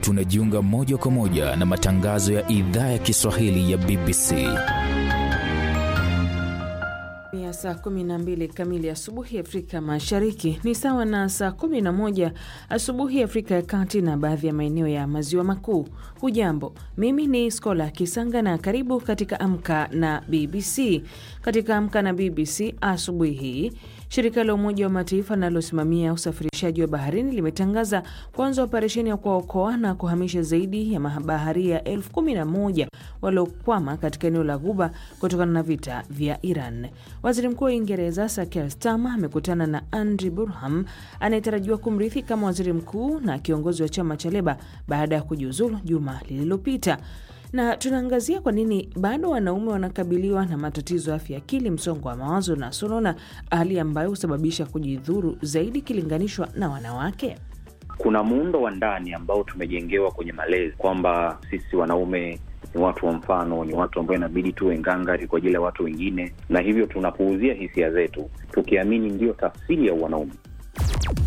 tunajiunga moja kwa moja na matangazo ya idhaa ya Kiswahili ya BBC. ya saa 12 kamili asubuhi Afrika Mashariki ni sawa na saa 11 asubuhi Afrika ya Kati na baadhi ya maeneo ya maziwa makuu. Hujambo, mimi ni Skola Kisanga na karibu katika Amka na BBC. Katika Amka na BBC asubuhi hii, shirika la Umoja wa Mataifa linalosimamia usafirishaji wa baharini limetangaza kuanza operesheni ya kuwaokoa na kuhamisha zaidi ya mabaharia elfu kumi na moja waliokwama katika eneo la Ghuba kutokana na vita vya Iran. Waziri Mkuu wa Uingereza Sir Keir Starmer amekutana na Andy Burnham anayetarajiwa kumrithi kama waziri mkuu na kiongozi wa chama cha Leba baada ya kujiuzulu juma lililopita na tunaangazia kwa nini bado wanaume wanakabiliwa na matatizo ya afya akili, msongo wa mawazo na sonona, hali ambayo husababisha kujidhuru zaidi ikilinganishwa na wanawake. Kuna muundo wa ndani ambao tumejengewa kwenye malezi kwamba sisi wanaume ni watu wa mfano, ni watu ambao inabidi tuwe ngangari kwa ajili ya watu wengine, na hivyo tunapuuzia hisia zetu tukiamini ndiyo tafsiri ya wanaume.